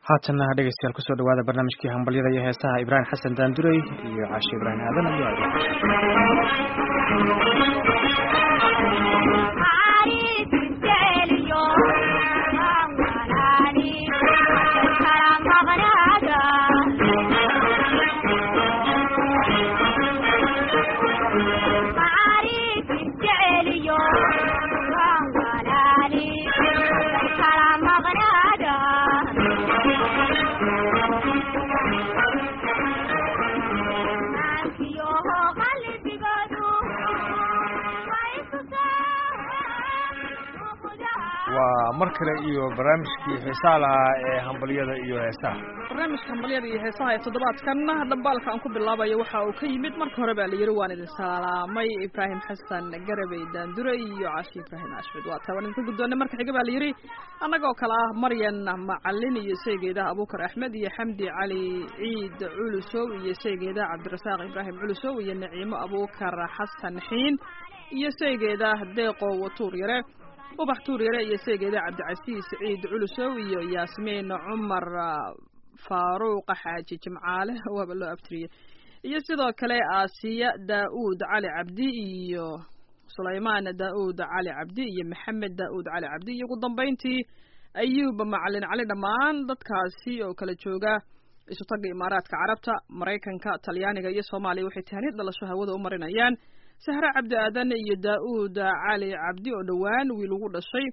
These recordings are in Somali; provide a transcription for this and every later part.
haatanna dhegeystayaal kusoo dhawaada barnaamijkii hambalyada iyo heesaha ibraahim xasan daandurey iyo caashe ibraahim aadan ayaa waa mar kale iyo barnaamijkii xiisaha lahaa ee hambalyada iyo heesaha barnaamijka hambalyada iyo heesaha ee toddobaadkan dhambaalka aan ku bilaabayo waxa uu ka yimid marka hore baa la yidhi waan idin salaamay ibraahim xasan garabey daandure iyo caashi ibraahim ashmed waa taa waan idinka guddoonay marka xiga baa la yidhi annagoo kale ah maryan macalin iyo saygeeda abuukar axmed iyo xamdi cali ciid culusow iyo saygeeda cabdirasaaq ibraahim culusow iyo naciimo abuukar xasan xiin iyo saygeeda deeqo watuur yare ubax tuur yare iyo seegeeda cabdicasiis ciid culusow iyo yaasmiin cumar faaruuqa xaaji jimcaale waaba loo abtiriyey iyo sidoo kale aasiya daa'uud cali cabdi iyo sulaymaan daa'uud cali cabdi iyo maxamed daa'uud cali cabdi iyo ugu dambayntii ayuub macalin cali dhammaan dadkaasi oo kala jooga isu tagga imaaraadka carabta maraykanka talyaaniga iyo soomaaliya waxay tahaniyad dhalasho hawada u marinayaan sahre cabdi aadan iyo daa'uud cali cabdi oo dhowaan wiil ugu dhashay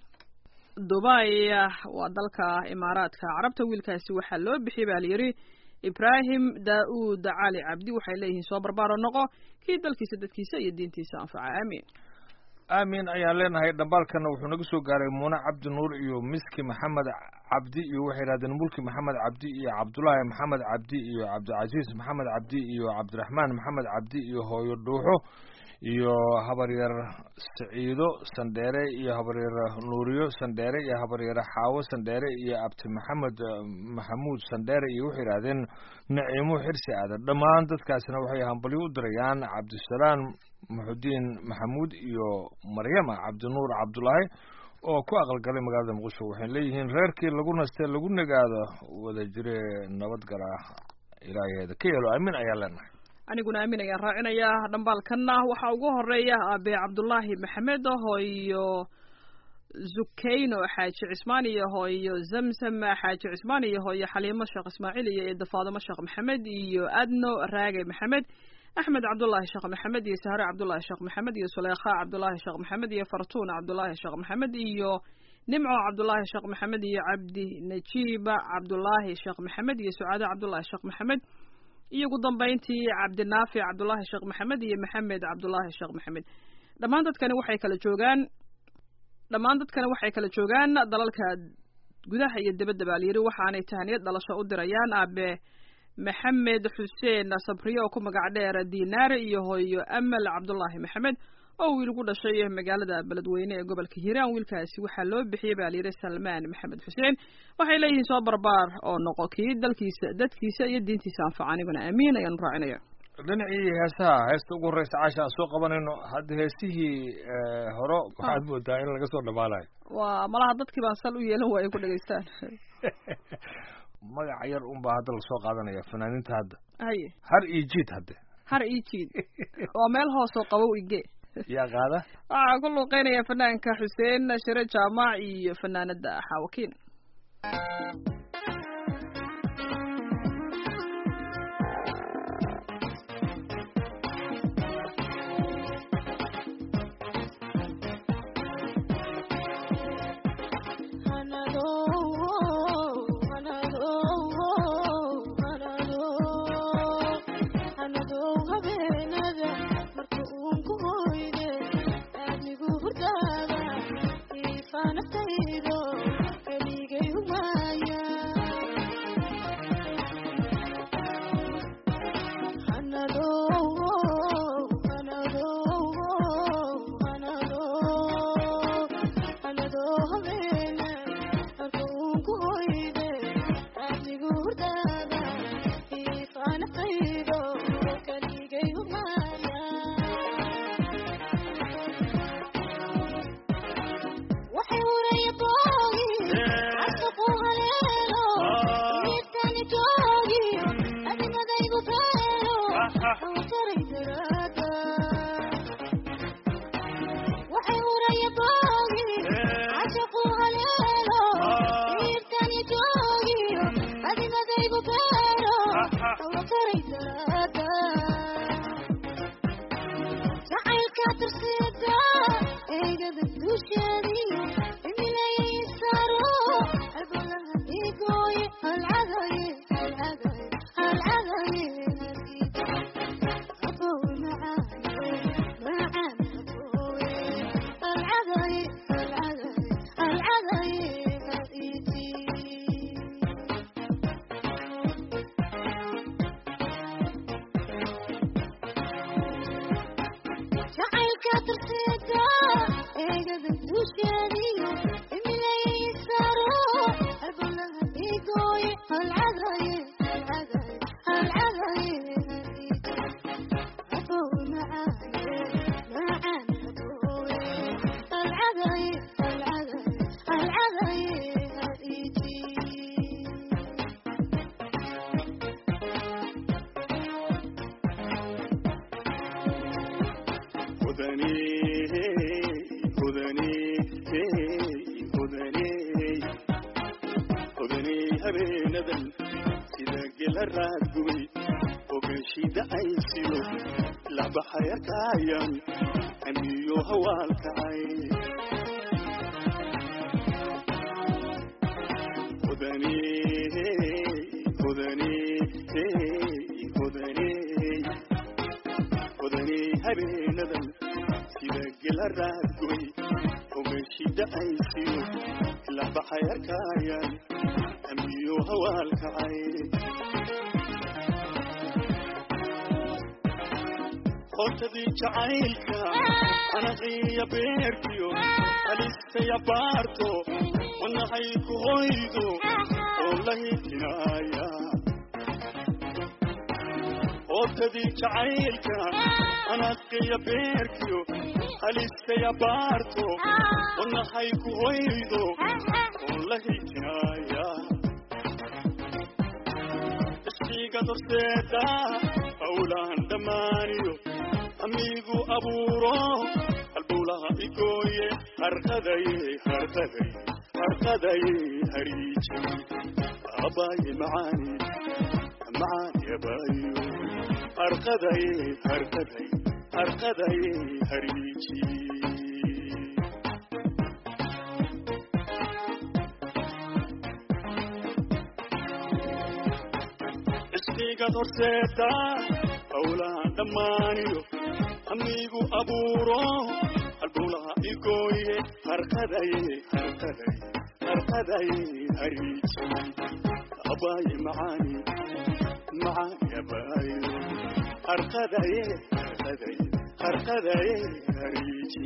dubay waa dalka imaaraadka carabta wiilkaasi waxaa loo bixiyey baa layidhi ibraahim daa'uud cali cabdi waxay leeyihiin soo barbaaro noqo kii dalkiisa dadkiisa iyo diintiisa anfaca aamiin aamin ayaan leenahay dhambaalkana wuxuu naga soo gaaray muune cabdi nuur iyo miski maxamed cabdi iyo waxay yidhahdeen mulki maxamed cabdi iyo cabdulaahi maxamed cabdi iyo cabdicasiis maxamed cabdi iyo cabdiraxmaan maxamed cabdi iyo hooyo dhuuxo iyo habaryar saciido sandheere iyo habaryar nuuriyo sandheere iyo habaryar xaawo sandheere iyo abti maxamed maxamuud sandheere iyo waxay yidhahdeen naciimo xirsi aadan dhammaan dadkaasina waxay hambalyo u dirayaan cabdisalaam muxudiin maxamuud iyo maryama cabdinuur cabdulaahi oo ku aqalgalay magaalada muqdisho waxay leeyihiin reerkii lagu nastee lagu nagaado wada jire nabadgala ilaaheeda ka yeelo aamin ayaan leenahay aniguna aamin ayaan raacinayaa dhambaalkanna waxaa ugu horeeya aabe cabdullaahi maxamed hooyo zukayno xaaji cismaan iyo hooyo zamzam xaaji cismaan iyo hooyo xaliimo sheekh ismaaciil iyo eeda faadimo sheekh maxamed iyo adno raage maxamed axmed cabdullaahi sheekh maxamed iyo sahre cabdullaahi sheekh maxamed iyo suleykha cabdullaahi sheekh maxamed iyo fartuun cabdullaahi sheekh maxamed iyo nimco cabdullaahi sheekh maxamed iyo cabdi najiiba cabdullaahi sheekh maxamed iyo sucaado cabdullaahi sheekh maxamed iyo ugu dambayntii cabdinaafic cabdullaahi sheekh maxamed iyo maxamed cabdullaahi sheekh maxamed dhammaan dadkani waxay kala joogaan dhammaan dadkani waxay kala joogaan dalalka gudaha iyo dibadda baa layidhi waxaanay tahaniyad dhalasho u dirayaan aabe maxamed xuseen sabriye oo ku magac dheer dinaare iyo hooyo amal cabdullaahi maxamed oo wiil ugu dhashay magaalada beledweyne ee gobolka hiiraan wiilkaasi waxaa loo bixiyey baa layidhi salmaan maxamed xuseen waxay leeyihiin soo barbaar oo noqo kii dalkiisa dadkiisa iyo diintiisa anfaca aniguna aamiin ayaanu raacinaya dhinacii heesaha heesta ugu horreysa caasha aan soo qabanayno hadda heesihii hore waxaad moodaa in laga soo dhamaanayo waa malaha dadkii baan sal u yeelan waaya ku dhegaystaan magaca yar un baa hadda lasoo qaadanaya fanaaniinta hadda haye har iyo jiid hadde har ii jiid waa meel hoosoo qabow ige yaa qaada waxaa ku luuqeynaya fanaanka xuseen shire jaamac iyo fanaanada xaawakiin naftaydo keligay humaya qontadii jacaylka anaqiya beerkiyo alistaya baarto wanahay ku hoydo oo la hidinaaya qontadii jacaylka anaqiya beerkiyo alistaya baarto wanahay ku hoydo oo la hidinaaya iskiga dorseeda hawlaan dhammaaniyo amigu abuuro halbowlaha igooye harqadaye harqadaye harqadaye hariiji abaaye macaani macaani abaayo harqadaye harqadaye harqadaye hariiji isqigad horseeda hawlaan dhammaaniyo amigu abuuro halbowlaha igooye harqadaye harqadaye harqadaye hariiji abaaye macaani macaani abaayo harqadaye harqadaye harqadaye hariiji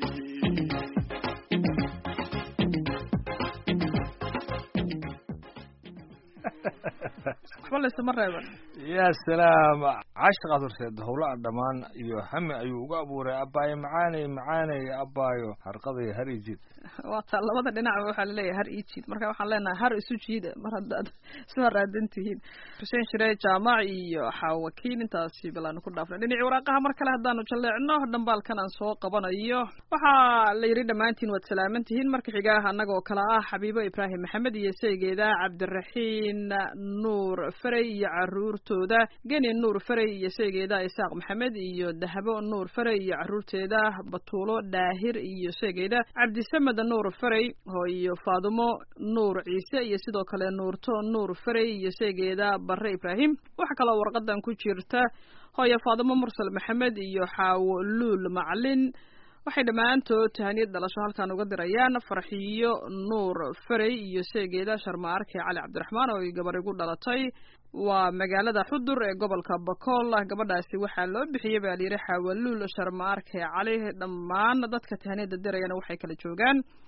waxba laysama reeban ya salaam cashaqaad horseed howlaha dhammaan iyo hami ayuu uga abuuray abaayo macaaney macaaney abaayo harqaday har ijid waa taa labada dhinacba waxaa laleeyahay har ii jiid marka waxaan leenahay har isu jiida mar haddaad isla raadan tihiin xuseen shiree jaamac iyo xaawakiin intaasi balaanu ku dhaafnay dhinacii waraaqaha mar kale haddaanu jalleecno dhambaalkan aan soo qabanayo waxaa la yidhi dhammaantiin waad salaaman tihiin marka xigaah annagoo kale ah xabiibo ibraahim maxamed iyo saygeeda cabdiraxiin nuur ferey iyo caruurtooda geni nuur ferey iyo saygeeda isaaq maxamed iyo dahabo nuur ferey iyo caruurteeda batuulo dhaahir iyo saygeeda cabdisamed nuur ferey iyo faadumo nuur ciise iyo sidoo kale nuurto nuur ferey iyo saygeeda barre ibraahim waxaa kaloo warqadan ku jirta hooyo faadumo mursal maxamed iyo xaawo luul maclin waxay dhammaantood tahaniyad dhalasho halkan uga dirayaan farxiyo nuur ferey iyo seegeeda sharmaarke cali cabdiraxmaan oo ay gabar igu dhalatay waa magaalada xudur ee gobolka bakool gabadhaasi waxaa loo bixiyey baa layidhi xaawaluul sharmaarke cali dhammaan dadka tahaniyada dirayana waxay kala joogaan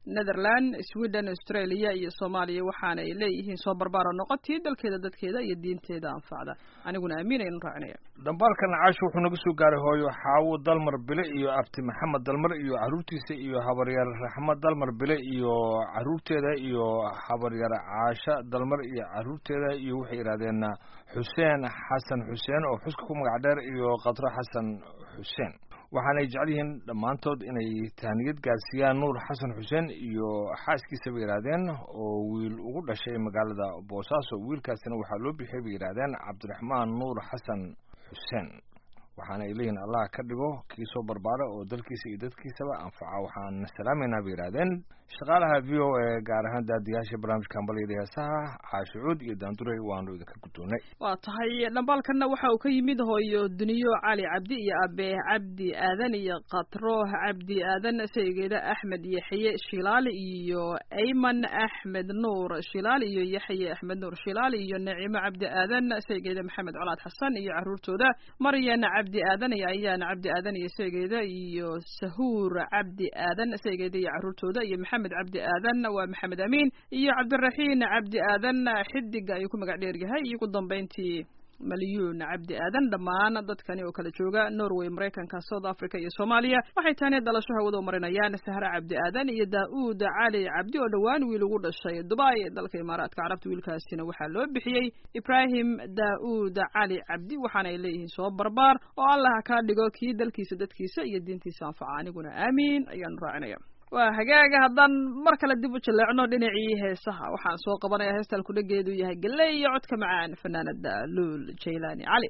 netherland sweden australia iyo soomaaliya waxaana ay leeyihiin soo barbaaro noqotii dalkeeda dadkeeda iyo diinteeda anfacda aniguna amiin aynu raacinaya dhambaalkan caasho wuxuu naga soo gaaray hooyo xaawo dalmar bile iyo abti maxamed dalmar iyo caruurtiisa iyo habaryar raxmad dalmar bile iyo caruurteeda iyo habaryar caasha dalmar iyo caruurteeda iyo waxay yidhahdeen xuseen xasan xuseen oo xuska ku magac dheer iyo qadro xasan xuseen waxaanay jecel yihiin dhammaantood inay tahniyad gaarsiiyaan nuur xasan xuseen iyo xaaskiisa bay yidhaahdeen oo wiil ugu dhashay magaalada boosaaso wiilkaasina waxaa loo bixiyay bay yidhaahdeen cabdiraxmaan nuur xasan xuseen waxaana ay leeyihiin allah ka dhigo kii soo barbaara oo dalkiisa iyo dadkiisaba anfaca waxaan salaamaynaa bay yidhaahdeen shaqaalaha v o a gaar ahaan daadiyaasha barnaamijka hambalyada heesaha caashicuud iyo daanduray waanu idinka guddoonnay waa tahay dhambaalkanna waxa uu ka yimid hooyo duniyo cali cabdi iyo abe cabdi aadan iyo katro cabdi aadan saygeeda axmed yaxye shilaali iyo ayman axmed nuur shilaali iyo yaxye axmed nuur shilaali iyo nacimo cabdi aadan saygeeda maxamed colaad xasan iyo caruurtooda maryan cabdi aadan iyo ayaan cabdi aadan iyo saygeeda iyo sahuur cabdi aadan saygeeda iyo caruurtooda iyo maxamed cabdi aadan waa maxamed amiin iyo cabdiraxiin cabdi aadan xidiga ayuu ku magac dheer yahay iyo ugu dambeyntii malyuun cabdi aadan dhammaan dadkani oo kala jooga norway maraykanka south africa iyo soomaaliya waxay taani dhalasho hawada u marinayaan sahre cabdi aadan iyo daa-uud cali cabdi oo dhowaan wiil ugu dhashay dubai dalka imaaraadka carabta wiilkaasina waxaa loo bixiyey ibrahim daa-uud cali cabdi waxaana ay leeyihiin soo barbaar oo allah kaa dhigo kii dalkiisa dadkiisa iyo diintiisa anfaca aniguna aamiin ayaanu raacinaya waa hagaaga haddaan mar kale dib u jaleecno dhinacii heesaha waxaan soo qabanayaa heestaan kudhageedu yahay galley iyo codka macaan fanaanada luul jaylaani cali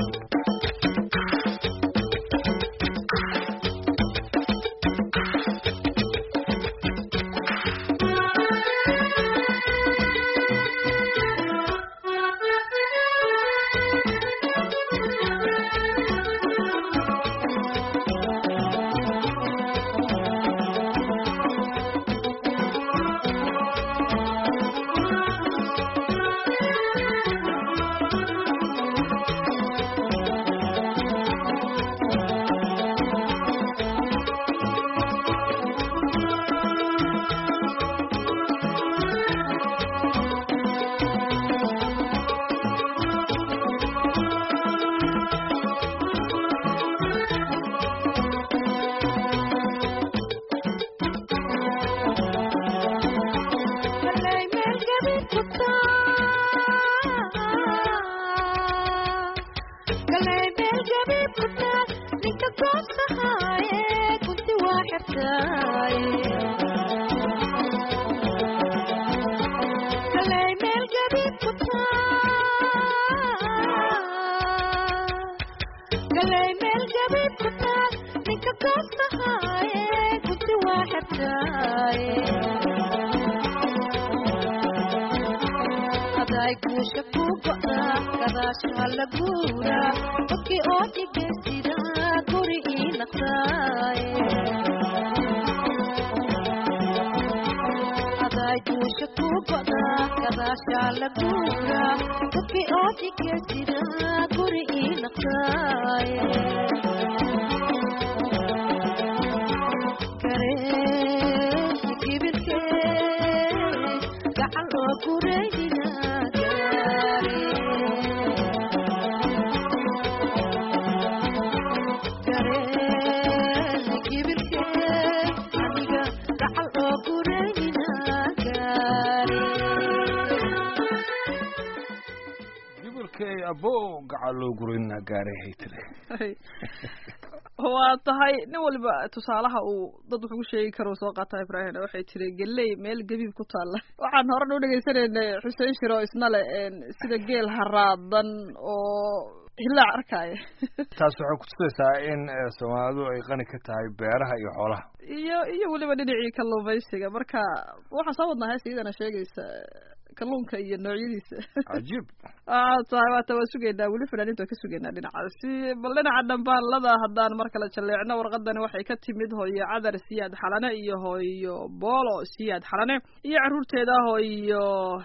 waa tahay nin waliba tusaalaha uu dad wuxuu ku sheegi karo soo qaata ibrahim waxay tiri geley meel gabiib ku taalla waxaan horena u dhegaysanaynay xuseen shiro isna le sida geel haraadan oo hilaac arkaya taas waxay kutusaysaa in soomaalidu ay qani ka tahay beeraha iyo xoolaha iyo iyo weliba dhinacii kalluumaysiga marka waxaan soo wadnaa hees iyadana sheegaysa kalluunka iyo noocyadiisa cajiib waa tahay waata waa sugaynaa weli fanaaniinta waa ka sugaynaa dhinacaasi bal dhinaca dhambaalada haddaan mar kale jaleecno warqadani waxay ka timid hooyo cadar siyaad xalane iyo hooyo boolo siyaad xalane iyo caruurteeda hooyo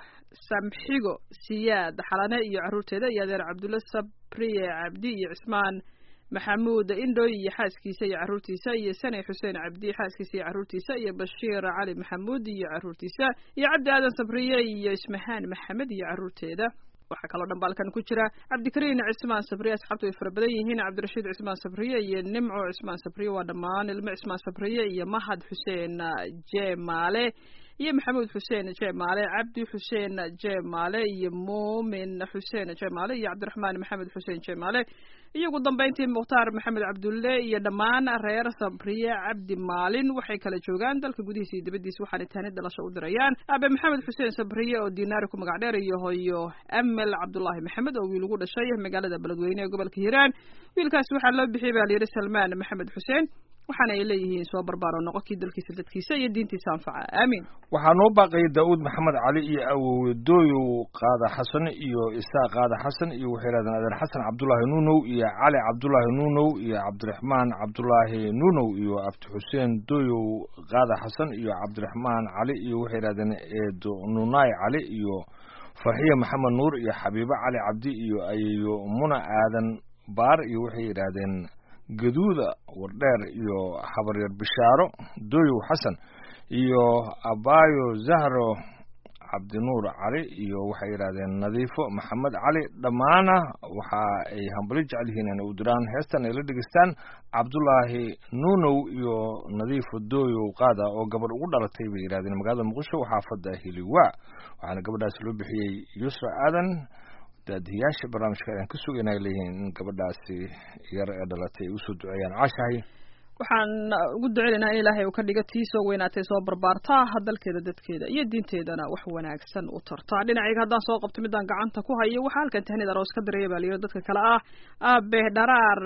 samxigo siyaad xalane iyo caruurteeda iyo adeer cabdulle sabriye cabdi iyo cismaan maxamuud indhoy iyo xaaskiisa iyo carruurtiisa iyo sane xuseen cabdi xaaskiisa iyo carruurtiisa iyo bashiir cali maxamuud iyo carruurtiisa iyo cabdi aadan sabriye iyo ismahaan maxamed iyo carruurteeda waxaa kaloo dhambaalkan ku jira cabdikariin cismaan sabriye asxaabtu way fara badan yihiin cabdirashiid cismaan sabriye iyo nimco cismaan sabriye waa dhammaan ilmo cismaan sabriye iyo mahad xuseen jemaale iyo maxamuud xuseen jemaale cabdi xuseen jemaale iyo muumin xuseen jemaale iyo cabdiraxmaan maxamed xuseen jemaale iyo ugu dambeyntii mukhtaar maxamed cabdulle iyo dhammaan reer sabriye cabdi maalin waxay kala joogaan dalka gudihiisa iyo dibaddiisa waxaana taani dhalasho u dirayaan aabe maxamed xuseen sabriye oo dinaari ku magac dheer iyo hoyo amel cabdulaahi maxamed oo wiil ugu dhashay magaalada beledweyne ee gobolka hiiraan wiilkaasi waxaa loo bixiyey baa layidhi salmaan maxamed xuseen waxaana ay leeyihiin soo barbaaro noqo kii dalkiisa dadkiisa iyo diintiisa anfaca aamiin waxaa noo baaqayay daa'uud maxamed cali iyo awowe dooyow qaada xasan iyo isaaq qaada xasan iyo waxay yidhahdeen adeer xasan cabdulaahi nuunow iyo cali cabdulaahi nuunow iyo cabdiraxmaan cabdulaahi nuunow iyo abdi xuseen dooyow qaada xasan iyo cabdiraxmaan cali iyo waxay yidhahdeen eedo nunaay cali iyo farxiya maxamed nuur iyo xabiibo cali cabdi iyo ayeyo muna aadan baar iyo waxay yidhaahdeen gaduuda wardheer iyo habaryar bishaaro dooyow xasan iyo abaayo zahro cabdinuur cali iyo waxay yidhahdeen nadiifo maxamed cali dhammaana waxa ay hambali jecel yihiin inay u diraan heestan ay la dhegeystaan cabdulaahi nuunow iyo nadiifo dooyow qaada oo gabadh ugu dhalatay bay yidhahdeen magaalada muqdisho xaafadda hiliwa waxaana gabadhaas loo bixiyey yusra aadan daadiyaasha barnaamijka ayaan ka sugayna ay leeyihiin in gabadhaasi yar ee dhalatay ay usoo duceeyaan caashahay waxaan ugu duceynaynaa in ilaahay uu ka dhigo tii soo weynaatay soo barbaartaa dalkeeda dadkeeda iyo diinteedana wax wanaagsan u tartaa dhinacayga haddaan soo qabto midaan gacanta ku hayo waxaa halkan tahnid aroos ka dareeya baa layidhi dadka kale ah aabe dharaar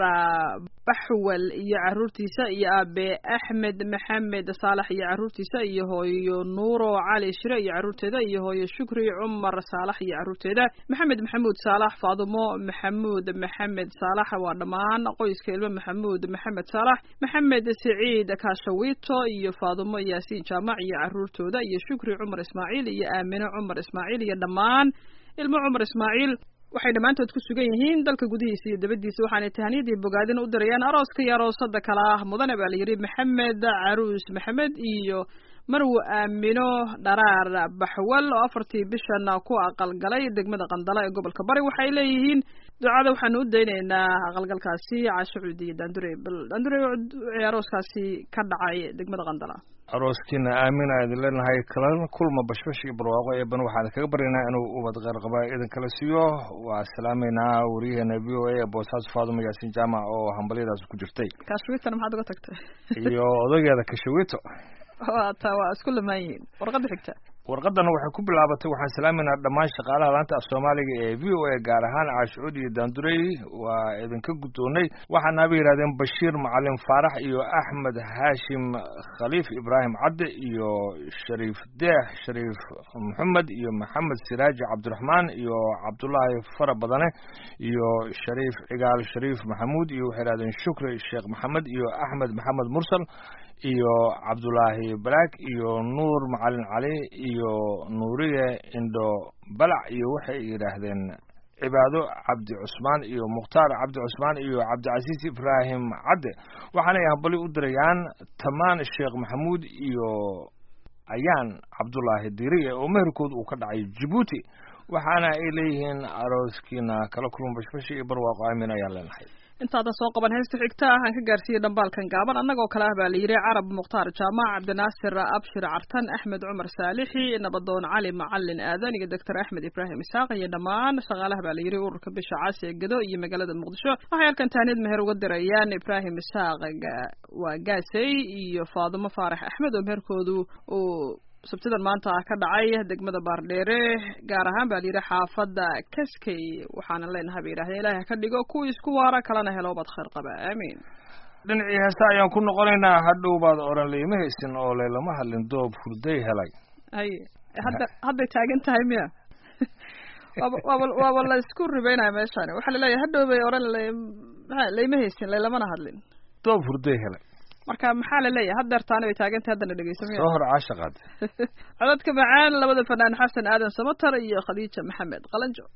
baxwal iyo carruurtiisa iyo aabe axmed maxamed saalax iyo carruurtiisa iyo hooyo nuuro cali shire iyo carruurteeda iyo hooyo shukri cumar saalax iyo carruurteeda maxamed maxamuud saalax faadumo maxamuud maxamed saalax waa dhammaan qoyska ilmo maxamuud maxamed saalax maxamed siciid kaashawito iyo faadumo yaasiin jaamac iyo carruurtooda iyo shukri cumar ismaaciil iyo aamine cumar ismaaciil iyo dhammaan ilmo cumar ismaaciil waxay dhammaantood ku sugan yihiin dalka gudihiisa iyo dabadiisa waxaanay tahaniyadii bogaadin u dirayaan arooska iyo aroosada kale ah mudane baa layidhi maxamed caruus maxamed iyo marwo aamino dharaar baxwal oo afartii bishan ku aqalgalay degmada qandala ee gobolka bari waxay leeyihiin ducada waxaanu u daynaynaa aqalgalkaasi caasho cuudi iyo daandure bal daandure arooskaasi ka dhacay degmada qandala arooskiina aamin a idin leenahay kala kulma bashbash iyo barwaaqo eeban waxaan kaga baryaynaa inuu ubad qeyrqaba idin kala siiyo waa salaameynaa wariyaheena v o a ee boosaaso faadumo yaasiin jaamac oo hambalyadaas ku jirtay kashwitana maxaad uga tagtay iyo odageeda kashawito waata waa isku lamaan yihiin warqadda xigta warqadana waxay ku bilaabatay waxaan salaameynaa dhammaan shaqaalaha laanta af soomaaliga ee v o a gaar ahaan caashucuud iyo daandurey waa idinka guddoonnay waxaana ba yidhahdeen bashiir macalin faarax iyo axmed haashim khaliif ibraahim cadde iyo shariif deex shariif maxamed iyo maxamed siraaji cabdiraxmaan iyo cabdullaahi fara badane iyo shariif cigaal shariif maxamuud iyo waxay yidhahdeen shukri sheekh maxamed iyo axmed maxamed mursal iyo cabdulaahi balaag iyo nuur macalin cali iyo nuuriye indho balac iyo waxay yidhaahdeen cibaado cabdi cusmaan iyo mukhtaar cabdi cusmaan iyo cabdicasiis ibraahim cadde waxaanay hambali u dirayaan tamaan sheekh maxamuud iyo ayaan cabdulaahi diriye oo meherkood uu ka dhacay jabuuti waxaana ay leeyihiin arooskiina kala kulma bashbashi iyo barwaaqo aamin ayaan leenahay intaadan soo qaban heesta xigta aan ka gaarsiiyey dhambaalkan gaaban annagoo kale ah baa la yidhi carab mukhtaar jaamac cabdinaasir abshir cartan axmed cumar saalixi nabadoon cali macalin aadan iyo doctor axmed ibraahim isaaq iyo dhammaan shaqaalaha baa la yidhi ururka bisha caasi ee gado iyo magaalada muqdisho waxay halkan taanid meher uga dirayaan ibraahim isaaq waa gaasey iyo faadumo faarax axmed oo meherkoodu uu sabtidan maanta ah ka dhacay degmada baardheere gaar ahaan baa layidhi xaafadda kaskey waxaana leenahay bay yidhahdeen ilahi ha ka dhigo kuwii isku waara kalena helo baad khayr qaba aamiin dhinacii heesta ayaan ku noqonaynaa hadhow baad odhan layma haysin oo laylama hadlin doob hurday helay hay hadda hadday taagan tahay miya waaba waaba waaba la isku ribeynaya meeshani waxaa laleeyahay hadhow bay odhan lay maa layma haysin laylamana hadlin doob hurday helay marka maxaa la leeyahay haddeer taani bay taagantay haddana dhegeysamaya soo hor caashaqaad codadka macaan labada fanaan xasan aadan samatar iyo khadiija maxamed qalanjo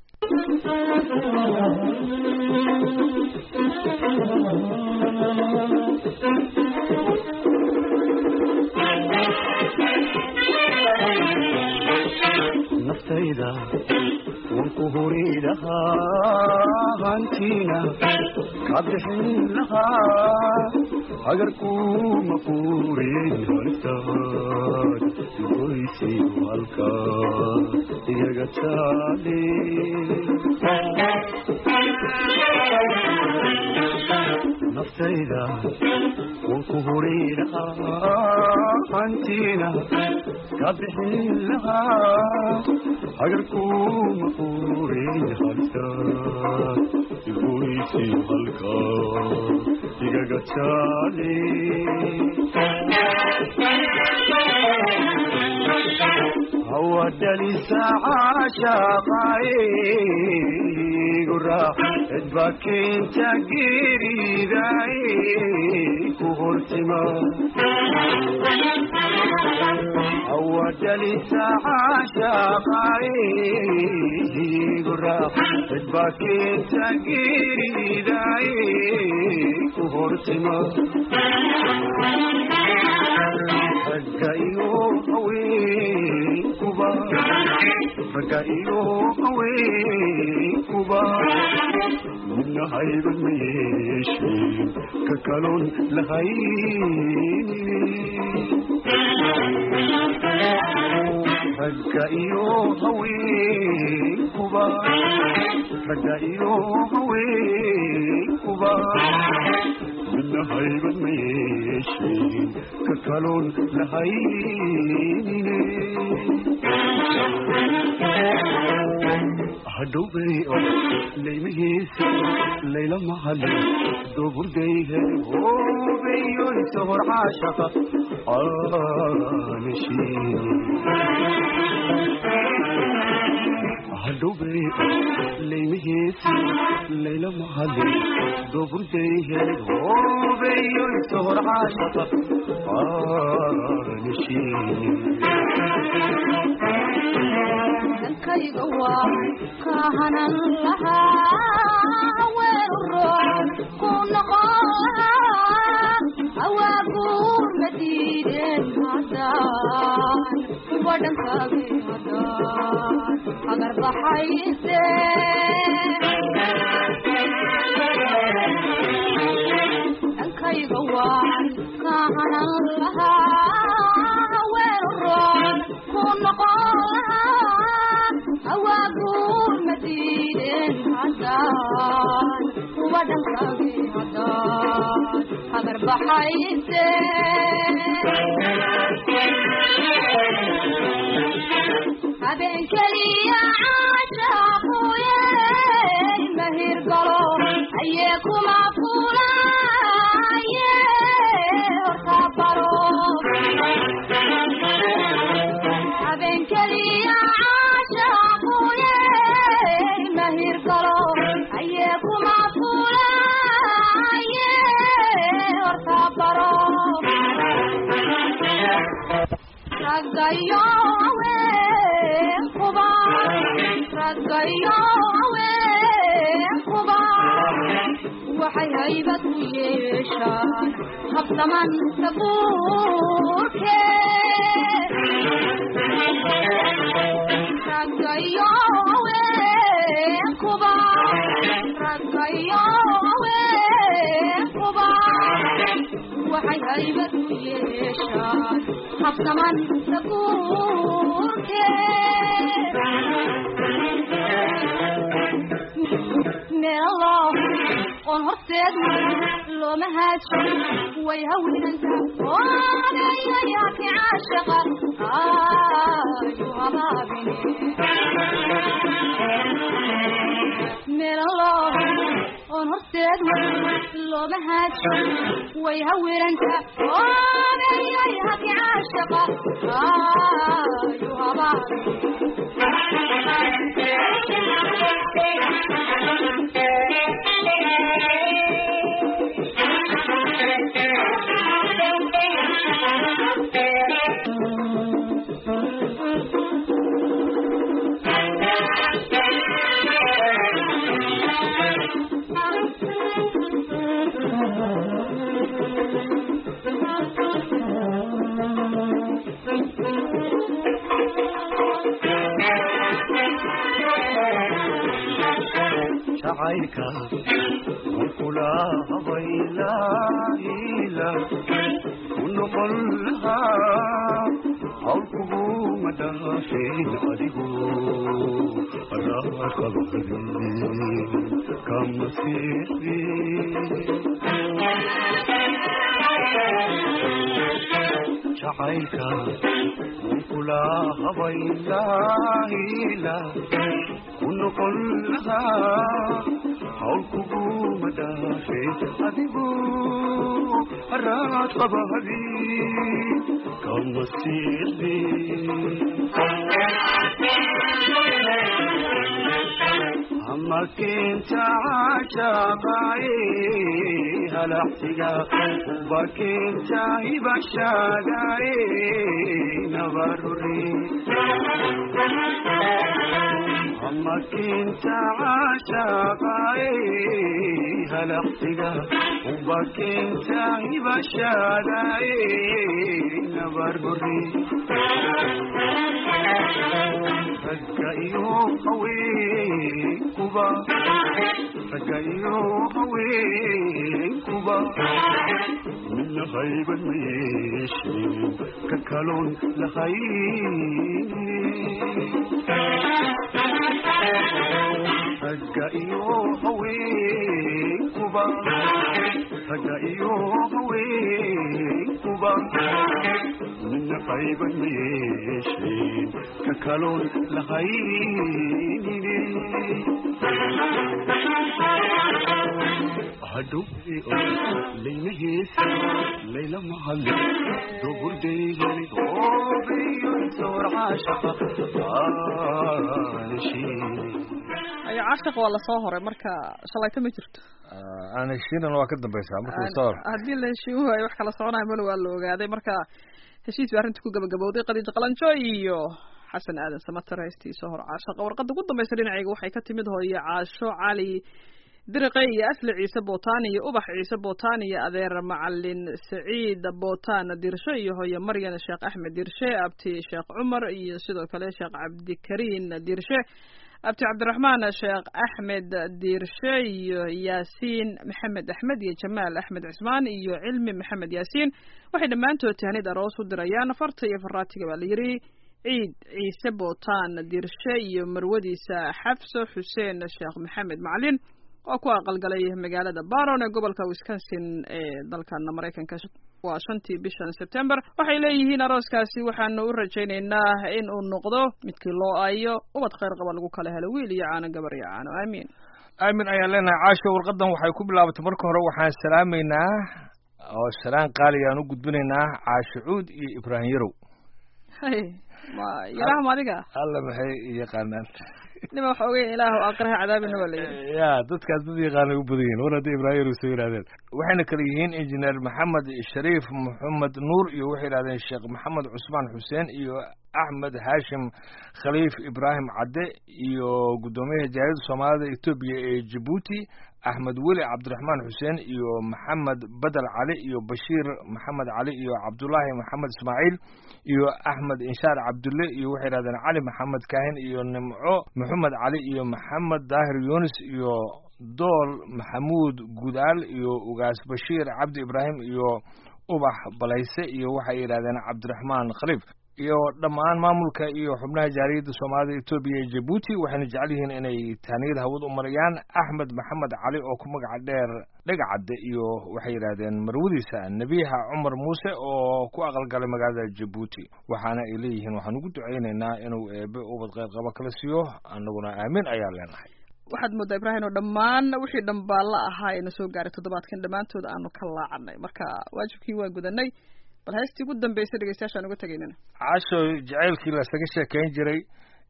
naftayda waan ku huri lahaa hantiina ka bixin lahaa agarkuma furin haltaad goysi halka iyaga taale naftayda waan ku huri lahaa hantiina ka bixin lahaa agarkuma furin haltaad goysi halka igaga taale hawadhalisa caashaqaigura cidba keenta geriday ku hortima hawadhalisa caashaqaigura cidba keenta geriday ku hortima ragga iyo haweenkuba ragga iyo haweenkuba midna hayban ma yeesheen ka kaloon lahaynin ragga iyo haweenkuba ragga iyo haweenkuba midna hayban ma yeesheen ka kaloon lahaynine hadhowbay oo laymihiisa layla mahali duburdayhe hoobeyoysa hor caashaqa aanashiin hadhowbay laymihiisa layla mahali duburdayhe hoobeyoysa hor caashaqa aanashiin dankayga waa kahanan lahaa haween roon ku noqon lahaa awaaguur ma diideen haddaan kuwa dhankaagi haddaan agar baxayse dankayga waan kahanan lahaa haween roon ku noqon lahaa awaaguur ma diideen haddaan kuwa dhankaagi haddaan agar baxayse habeen keliya caashaaquye mahir galo ayee kuma fulaye horta baro habeen keliya caashaaquye mahir galo ayee kuma fulaye horta baro raggayo haweenkuba raggayo haweenkuba waxay haybad u yeeshaan habsaman sabuurke raggayo haweenkuba raggayo haweenkuba waxay haybad u yeeshaan habsaman sabuurke meelo oon horteedna looma haajo way hawinanta odayayaaki caashaqa ayu habaabine meelo oon horteedna looma haajo way hawiranta odayayaaki caashaqa ayu habaabine jacaylka kula habaylaila ku noqon lahaa hawl kuguma dhaafeen adigu raaqabadi kama siixi jacaylka kula habaylaila ku noqon lahaa hawl kuguma dhaafeen adigu raad qabadi kama siixi ama keenta cajaqaye halaqsiga uba keenta hibashagaye nabarure ama keenta cajaqaye halaqsiga uba keenta hibashagaye nabarure ragga iyo haweenkuba ragga iyo haweenkuba midna hayban ma yeesheen ka kaloon lahayn ragga iyo haweenkuba ragga iyo haweenkuba midna qayban ma yeesheen ka kaloon lahaynine hadhowe laynaheesi layla mahali doburdeygani oobiyo soorcaashaqa aanashiine ayo cashaq waa lasoo horay marka shalayto ma jirto aan heshiinan waa ka dambaysaa marka lasoo hor haddii la heshiin waayo wax kala soconayo malo waa la ogaaday marka heshiis bay arrinta ku gabagabowday qadiij qalanjo iyo xasan aadan samatar heestiisa hor caashaqa warqadda ugu dambaysa dhinacayga waxay ka timid hooye caasho cali diriqe iyo asli ciise bootaan iyo ubax ciise bootaan iyo adeer macalin saciid bootaan dirshe iyo hooye maryan sheekh axmed dirshe abti sheekh cumar iyo sidoo kale sheekh cabdikariin dirshe abti cabdiraxmaan sheekh axmed diirshe iyo yaasiin maxamed axmed iyo jamaal axmed cismaan iyo cilmi maxamed yaasiin waxay dhammaantood tahnid aroos u dirayaan farta iyo faraatiga baa la yidhi ciid ciise bootaan diirshe iyo marwadiisa xafso xuseen sheekh maxamed macalin oo ku aqalgalay magaalada baron ee gobolka wisconsin ee dalkana maraykanka waa shantii bishan september waxay leeyihiin arooskaasi waxaanu u rajaynaynaa in uu noqdo midkii loo aayo ubad khayr qaba lagu kala helo wiil iyo caano gabar iyo caano aamiin aamin ayaan leenahay caasho warqadan waxay ku bilaabatay marka hore waxaan salaamaynaa oo salaan qaali aan u gudbinaynaa caasho cuud iyo ibraahim yarow hay ma yaraahma adiga alla maxay yaqaanaan nima waxa ogeyn ilaahu aqraha cadaabina waa layidhi ya dadkaas dad yaqaanay u badan yihin war haddii ibraahim yarow soo yidhahdeen waxayna kale yihiin injineer maxamed shariif maxamed nuur iyo waxay yidhahdeen sheekh maxamed cusmaan xuseen iyo axmed haashim khaliif ibraahim cadde iyo guddoomiyaha jaariyadda soomaalida etoobiya ee jabuuti axmed weli cabdiraxmaan xuseen iyo maxamed badel cali iyo bashiir maxamed cali iyo cabdullaahi maxamed ismaaciil iyo axmed inshaar cabdulle iyo waxay yidhahdeen cali maxamed kaahin iyo nimco maxamed cali iyo maxamed daahir yunis iyo dool maxamuud gudaal iyo ugaas bashiir cabdi ibraahim iyo ubax balayse iyo waxay yidhahdeen cabdiraxmaan khaliif iyo dhammaan maamulka iyo xubnaha jaariyadda soomaalida etoobiya ee jabuuti waxayna jecel yihiin inay taaniyad hawad u marayaan axmed maxamed cali oo ku magaca dheer dhegacadde iyo waxay yidhaahdeen marwadiisa nebiha cumar muuse oo ku aqalgalay magaalada jabuuti waxaana ay leeyihiin waxaan ugu ducaynaynaa inuu eebe ubad qayr qaba kala siiyo annaguna aamin ayaa leenahay waxaad moodaa ibraahim oo dhammaan wixii dhambaalla ahaa ee na soo gaaray toddobaadkan dhammaantood aanu ka laacanay marka waajibkii waa gudanay bal heestii ugu dambeysay dhegeystayaashaan uga tegaynana caasho jacaylkii lasaga sheekayn jiray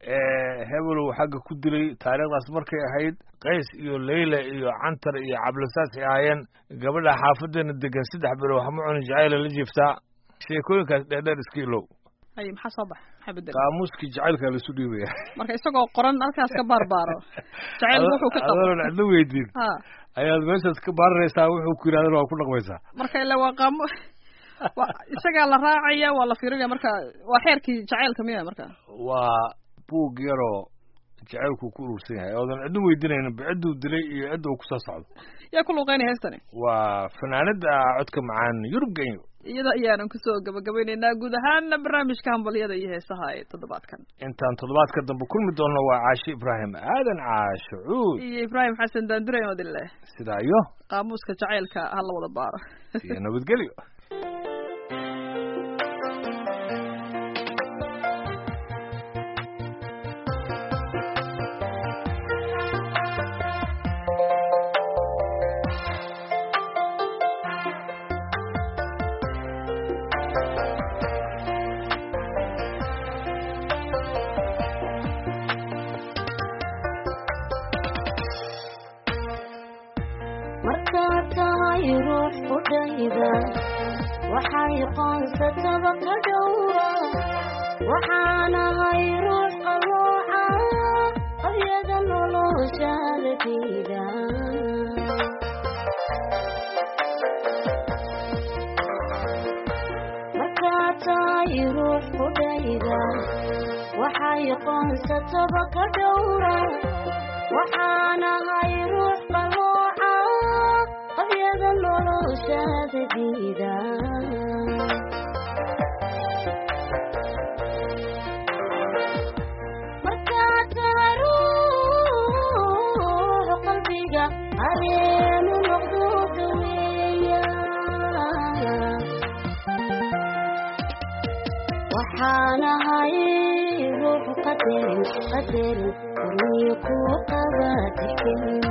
hebelow xagga ku dilay taariikhdaas markay ahayd qays iyo leyla iyo cantar iyo cablasaas ay ahaayeen gabadha xaafadeena degan saddex bilo waxma cunin jacayla la jiiftaa sheekooyinkaas dheerdheer iska ilow hay maxaa soo bax maxaa bedel qaamuuskii jacaylkaa laisu dhiibaya marka isagoo qoran halkaas ka baarbaaro jacayl wuxuu ka qabo adoon cidlo weydiin ha ayaad meeshaas ka baararaysaa wuxuu ku yidhahdana waa ku dhaqmaysaa marka ila waa qaamo wa isagaa la raacaya waa la fiirinaya marka waa xeerkii jacaylka miya marka waa buug yaroo jacaylku ku urursan yahay oodan cidna weydiinaynin cidduu dilay iyo cidda uu kusoo socdo yaa ku luuqeynaya heestani waa fanaanada codka macaan yurub genyo iyada ayaanan kusoo gabagabaynaynaa guud ahaan barnaamijka hambalyada iyo heesaha ee toddobaadkan intaan toddobaadka dambe kulmi doonno waa caashi ibraahim aadan caasho cuud iyo ibraahim xasan daandure oo dille sidaa iyo qaamuuska jacaylka ha la wada baaro iyo nabadgelyo markaad tahay ruux qudhayda waxay qoonsatada ka dhowra waxaanahay ruux qarooca qabyada noloshaada diida markaad tahay ruux qudhayda waxay qoonsatada ka dhowra waxaanahay ruux qarooca qabyada noloshaada diida markaad tahay ruux qalbiga areenu noqdo daweeya waxaanahay ruux qadarin qadarin korniyo ku qaba tixgelin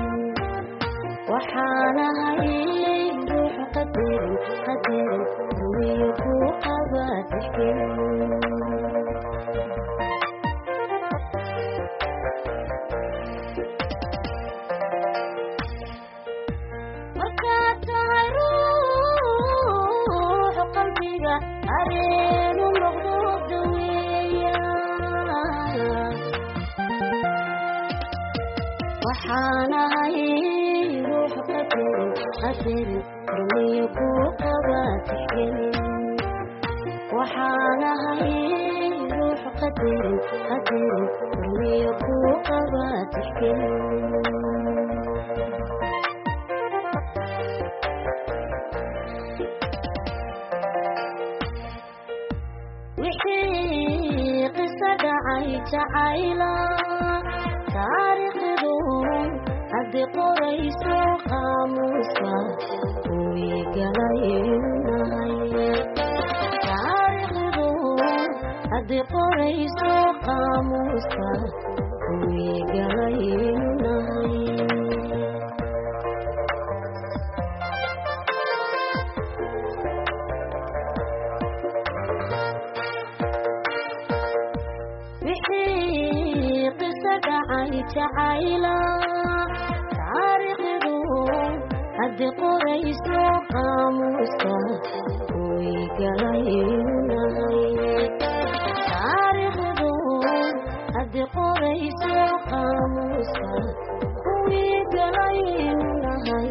waxaanahay ruux qadarin qadarin korniyo ku qaba tixgelin markaad tahay ruux qalbiga areenu noqdo daweeya waxaanahay ruux qadarin qadarin korniyo ku qaba tixgelin waxaanahay ruux qadarin qadarin korniyo ku qaba tixgelin wixii qiso dhacay jacayla taariikhdu haddii qorayso qaamuuska kuwii galaynahay taariikhdu haddii qorayso qaamuuska kuwii galaynahay wixii qiso dhacay jacayla taariikhdu haddii qorayso qaamuuska kuwii galaynahay taariikhdu haddii qorayso qaamuuska kuwii galaynahay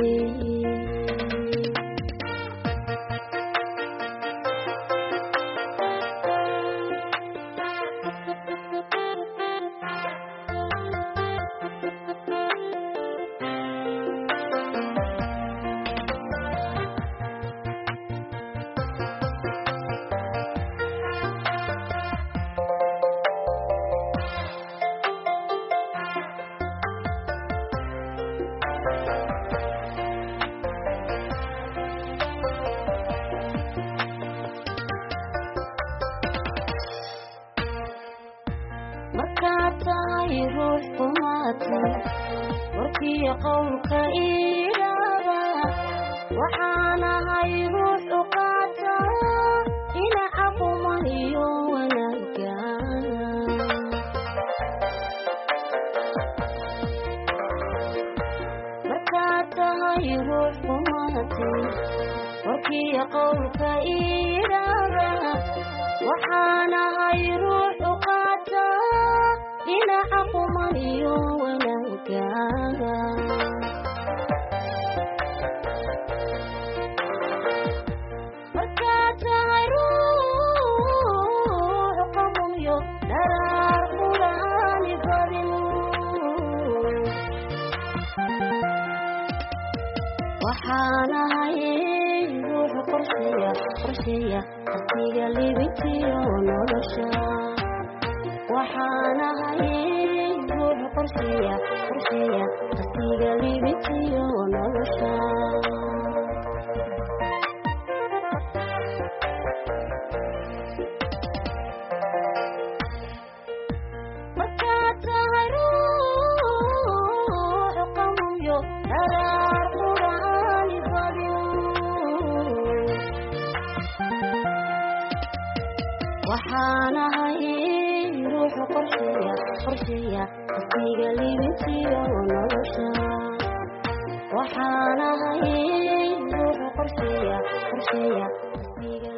markaad tahay ruux kumaatay warkiyo qowlka iidhaaba waxaanahay ruux u qaata dhinaca quman iyo wanaagga markaad tahay ruux kumaatay warkiyo qowlka iidhaaba waxaanahay ruux u qaata dhinaca quman iyo wanaagaaga markaad tahay ruux qamunyo dharaar quraani badin waxaan ahay ruux qorsheeya qorsheeya waqtiga libintiyo nolosha waxaan ahay ruux qorsheeya qorsheeya waqtiga libintiyo nolosha markaad tahay ruux qamuyo daraar quraani badin waxaan ahay ruux qorsheeya qorsheeya waqtiga libintiyo nolosha waxaan ahay ruux qorsheeya qorsheeya waqtiga